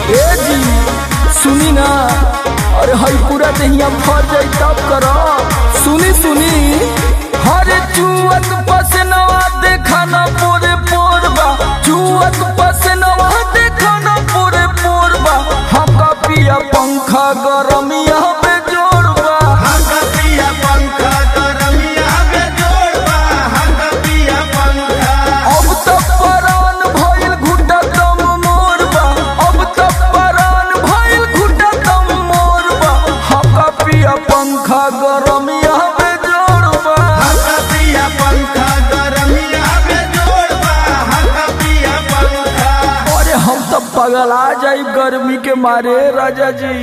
ए जी सुनी ना अरे हई पूरा दहिया फर जाई तब कर सुनी सुनी हरे चुअत पसनवा देखा ना पोरे पोरबा चुअत पसनवा देखा ना पोरे पोरबा हमका पिया पंखा गरमिया पे जोड़बा हंगतिया पंखा गरमिया में जोड़बा हंगतिया पंखा अब तक परान भइल घुटा दम मोरबा अब तक परान भइल घुटा दम मोरबा हमका पिया पंखा गरमिया पे जोड़बा हंगतिया पंखा गरमिया में जोड़बा हंगतिया पंखा अरे हम तो पगला जाई गर्मी के मारे राजा जी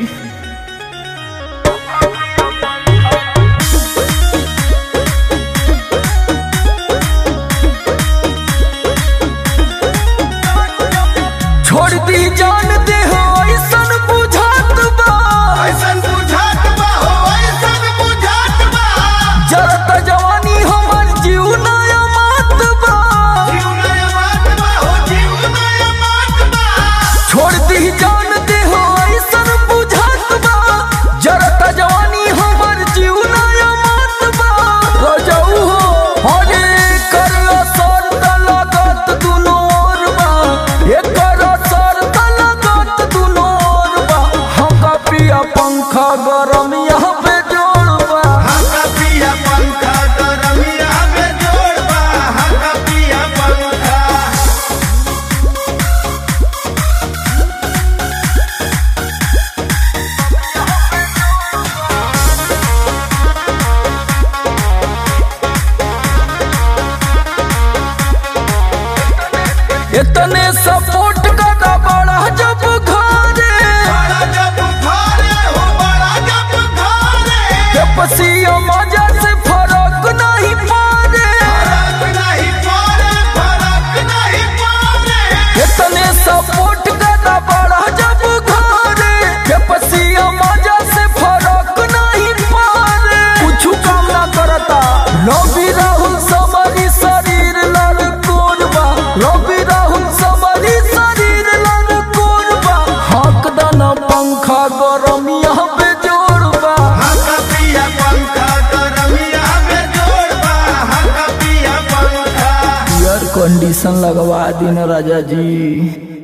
छोड़ दी जान दे हो ऐसन बुझात बा ऐसन बुझात बा हो ऐसन बुझात बा जरत जवानी हमर जीव नया मात बा जीव नया मात बा हो जीव नया मात बा छोड़ दी जान दे हो ऐसन बुझात बा जरत जवानी हमर जीव नया मात बा रजऊ हो हरे कर असर त लगत दुनो ओर बा एकर असर त लगत दुनो ओर बा हमका पिया पंखा गरम यहाँ पे जोड़बा हंगतिया पंखा गरमिया में जोड़बा हंगतिया पंखा इतने सपोर्ट का बड़ा जब घरे बड़ा जब घरे हो बड़ा जब घरे के पसिया मजा से फरक नहीं पारे फरक नहीं पड़े फरक नहीं पड़े इतने सपोर्ट का बड़ा जब घरे के पसिया मजा से फरक नहीं पारे कुछ काम ना करता रवि राहुल समरी शरीर लड़ कोरबा रवि राहुल समरी शरीर लड़ कोरबा हक दाना पंखा गरम यहाँ पे जोड़बा हंगतिया पंखा गरमिया में जोड़बा हंगतिया पंखा एयर कंडीशन लगवा दिन राजा जी